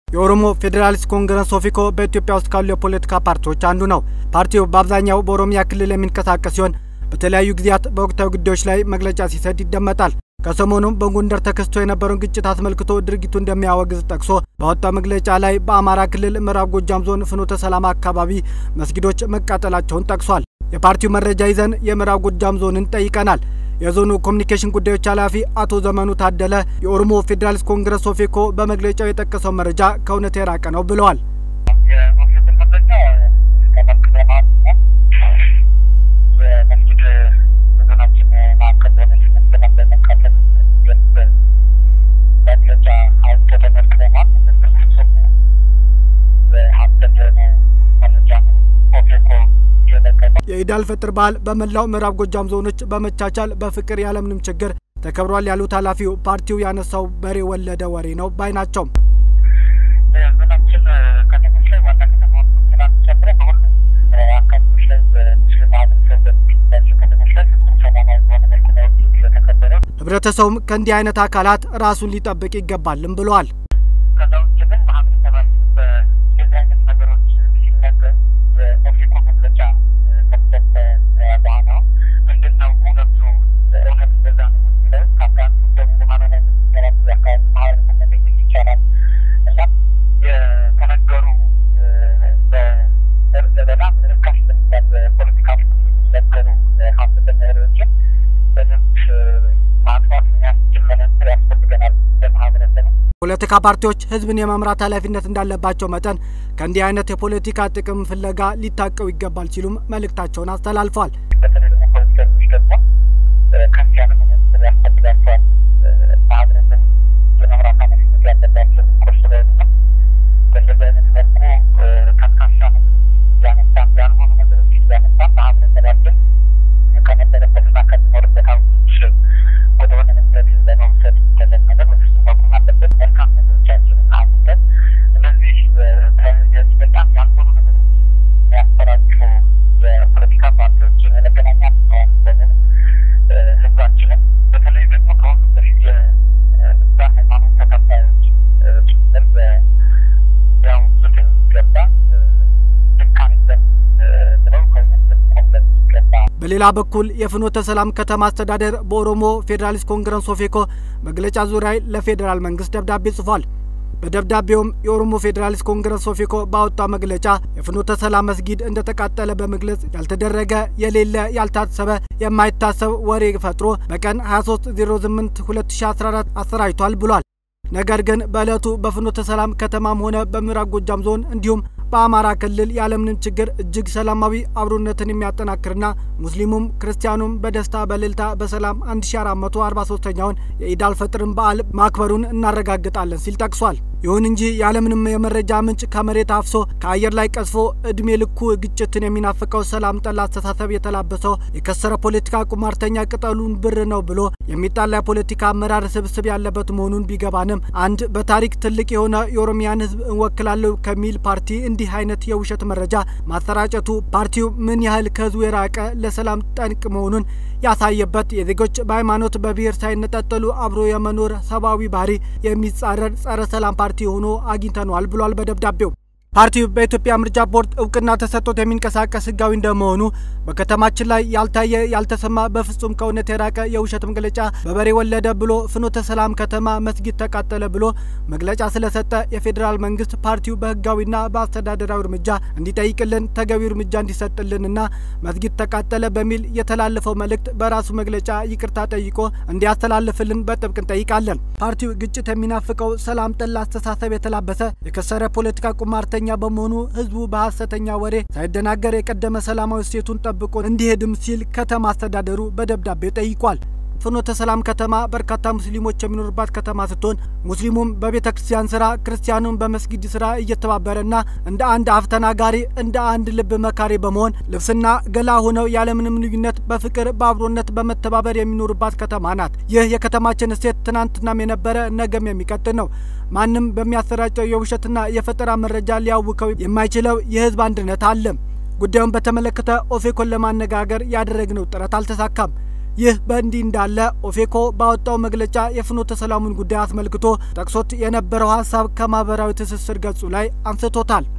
የኦሮሞ ፌዴራሊስት ኮንግረስ ኦፌኮ በኢትዮጵያ ውስጥ ካሉ የፖለቲካ ፓርቲዎች አንዱ ነው። ፓርቲው በአብዛኛው በኦሮሚያ ክልል የሚንቀሳቀስ ሲሆን በተለያዩ ጊዜያት በወቅታዊ ጉዳዮች ላይ መግለጫ ሲሰጥ ይደመጣል። ከሰሞኑም በጎንደር ተከስቶ የነበረውን ግጭት አስመልክቶ ድርጊቱ እንደሚያወግዝ ጠቅሶ ባወጣው መግለጫ ላይ በአማራ ክልል ምዕራብ ጎጃም ዞን ፍኖተ ሰላም አካባቢ መስጊዶች መቃጠላቸውን ጠቅሷል። የፓርቲው መረጃ ይዘን የምዕራብ ጎጃም ዞንን ጠይቀናል። የዞኑ ኮሚኒኬሽን ጉዳዮች ኃላፊ አቶ ዘመኑ ታደለ የኦሮሞ ፌዴራሊስት ኮንግረስ ኦፌኮ በመግለጫው የጠቀሰው መረጃ ከእውነት የራቀ ነው ብለዋል። የኦፌኮ መግለጫ ተመልክተናል። የመስጊድ በዞናችን ማዕከል በሆነ ስምንት በመቃጠል የሚገልጽ መግለጫ አውጥቶ ተመልክተናል። ነገር ግን ፍጹም ሀሰት የሆነ መረጃ ነው ኦፌኮ የለቀቀው። የኢድ አልፈጥር በዓል በመላው ምዕራብ ጎጃም ዞኖች በመቻቻል በፍቅር ያለምንም ችግር ተከብሯል ያሉት ኃላፊው ፓርቲው ያነሳው በሬ ወለደ ወሬ ነው ባይ ናቸው። የዞናችን ከተሞች ላይ ዋና ከተማ ትናንት ጨምሮ በሁሉም አካባቢዎች ላይ በሙስሊም ማህበረሰብ በሚገኝባቸው ከተሞች ላይ ፍጹም ሰላማዊ በሆነ መልኩ ነው ኢድ የተከበረው። ህብረተሰቡም ከእንዲህ አይነት አካላት ራሱን ሊጠብቅ ይገባልም ብለዋል። ከዛ ውጭ ግን ማህበረሰባችን በእንደዚህ አይነት ነገሮች ሲነገር የኦፌኮ መግለጫ ከተሰጠ በኋላ ምንድን ነው እውነቱ እውነት እንደዛ ነው የሚለው ከአካባቢ ደግሞ ማመን የሚሰራቱ የአካባቢ ማህበረሰብ መጠየቅ ይቻላል እና የተነገሩ በጣም ርካሽ በሚባል በፖለቲካ ውስጥ የሚነገሩ ሀሰተኛ ወሬዎችን በደንብ ማጥፋት የሚያስችል መነጽር ያስፈልገናል እንደ ማህበረሰብ ነው። ፖለቲካ ፓርቲዎች ህዝብን የመምራት ኃላፊነት እንዳለባቸው መጠን ከእንዲህ አይነት የፖለቲካ ጥቅም ፍለጋ ሊታቀው ይገባል ሲሉም መልእክታቸውን አስተላልፈዋል። በተለይ ደግሞ ፖለቲከኞች ደግሞ ከፍ ያለ መነጽር ያስፈልጋቸዋል። ማህበረሰብ የመምራት ኃላፊነት ያለባቸው ህዝቦች ስለሆኑ ነው። በእንደዚህ አይነት መልኩ ከካሳ ነገሮች እያነሳን ያልሆኑ ነገሮች እያነሳን ማህበረሰባችን ከነበረበትና ከሚኖርበት አውቶች ወደሆነ መንገድ ለመውሰድ የሚደረግ ነገር በፍጹም መቆም አለበት። መልካም ነገሮቻችንን አጉልተን እነዚህ በጣም ያልሆኑ ነገሮች የሚያሰራጩ የፖለቲካ ፓርቲዎችን የመገናኛ ብዙኃን በሙሉ ህዝባችንን በተለይ ደግሞ ከሁሉም በፊት የዛ ሃይማኖት ተከታዮች ጭምር ሊያውቁት የሚገባ ልክ አይደለም ብለው ከእውነት ልንቆምለት ይገባ በሌላ በኩል የፍኖተ ሰላም ከተማ አስተዳደር በኦሮሞ ፌዴራሊስት ኮንግረስ ኦፌኮ መግለጫ ዙሪያ ለፌዴራል መንግስት ደብዳቤ ጽፏል። በደብዳቤውም የኦሮሞ ፌዴራሊስት ኮንግረስ ኦፌኮ ባወጣው መግለጫ የፍኖተ ሰላም መስጊድ እንደተቃጠለ በመግለጽ ያልተደረገ የሌለ ያልታሰበ የማይታሰብ ወሬ ፈጥሮ በቀን 2308 2014 አሰራጭቷል ብሏል። ነገር ግን በዕለቱ በፍኖተ ሰላም ከተማም ሆነ በምዕራብ ጎጃም ዞን እንዲሁም በአማራ ክልል ያለምንም ችግር እጅግ ሰላማዊ አብሮነትን የሚያጠናክርና ሙስሊሙም ክርስቲያኑም በደስታ በእልልታ በሰላም 1443ኛውን የኢድ አልፈጥርን በዓል ማክበሩን እናረጋግጣለን ሲል ጠቅሷል። ይሁን እንጂ ያለምንም የመረጃ ምንጭ ከመሬት አፍሶ ከአየር ላይ ቀዝፎ እድሜ ልኩ ግጭትን የሚናፍቀው ሰላም ጠል አስተሳሰብ የተላበሰው የከሰረ ፖለቲካ ቁማርተኛ ቅጠሉን ብር ነው ብሎ የሚጣላ የፖለቲካ አመራር ስብስብ ያለበት መሆኑን ቢገባንም አንድ በታሪክ ትልቅ የሆነ የኦሮሚያን ሕዝብ እንወክላለሁ ከሚል ፓርቲ እንዲህ አይነት የውሸት መረጃ ማሰራጨቱ ፓርቲው ምን ያህል ከህዝቡ የራቀ ለሰላም ጠንቅ መሆኑን ያሳየበት የዜጎች በሃይማኖት በብሔር ሳይነጣጠሉ አብሮ የመኖር ሰብአዊ ባህሪ የሚጻረር ጸረ ሰላም ፓርቲ ሆኖ አግኝተነዋል ብሏል በደብዳቤው። ፓርቲው በኢትዮጵያ ምርጫ ቦርድ እውቅና ተሰጥቶት የሚንቀሳቀስ ህጋዊ እንደመሆኑ በከተማችን ላይ ያልታየ ያልተሰማ በፍጹም ከእውነት የራቀ የውሸት መግለጫ በበሬ ወለደ ብሎ ፍኖተ ሰላም ከተማ መስጊድ ተቃጠለ ብሎ መግለጫ ስለሰጠ የፌዴራል መንግስት ፓርቲው በህጋዊና በአስተዳደራዊ እርምጃ እንዲጠይቅልን ተገቢው እርምጃ እንዲሰጥልንና መስጊድ ተቃጠለ በሚል የተላለፈው መልእክት በራሱ መግለጫ ይቅርታ ጠይቆ እንዲያስተላልፍልን በጥብቅ እንጠይቃለን። ፓርቲው ግጭት የሚናፍቀው ሰላም ጠል አስተሳሰብ የተላበሰ የከሰረ ፖለቲካ ቁማርተኛ በመሆኑ ህዝቡ በሀሰተኛ ወሬ ሳይደናገር የቀደመ ሰላማዊ እሴቱን ጠብቆ እንዲሄድም ሲል ከተማ አስተዳደሩ በደብዳቤው ጠይቋል። ፍኖተ ሰላም ከተማ በርካታ ሙስሊሞች የሚኖሩባት ከተማ ስትሆን ሙስሊሙም በቤተ ክርስቲያን ስራ፣ ክርስቲያኑም በመስጊድ ስራ እየተባበረና እንደ አንድ አፍ ተናጋሪ እንደ አንድ ልብ መካሪ በመሆን ልብስና ገላ ሆነው ያለምንም ልዩነት በፍቅር በአብሮነት በመተባበር የሚኖሩባት ከተማ ናት። ይህ የከተማችን እሴት ትናንትናም የነበረ ነገም የሚቀጥል ነው። ማንም በሚያሰራጨው የውሸትና የፈጠራ መረጃ ሊያውከው የማይችለው የህዝብ አንድነት አለ። ጉዳዩን በተመለከተ ኦፌኮን ለማነጋገር ያደረግነው ጥረት አልተሳካም። ይህ በእንዲህ እንዳለ ኦፌኮ ባወጣው መግለጫ የፍኖተ ሰላሙን ጉዳይ አስመልክቶ ጠቅሶት የነበረው ሀሳብ ከማህበራዊ ትስስር ገጹ ላይ አንስቶታል።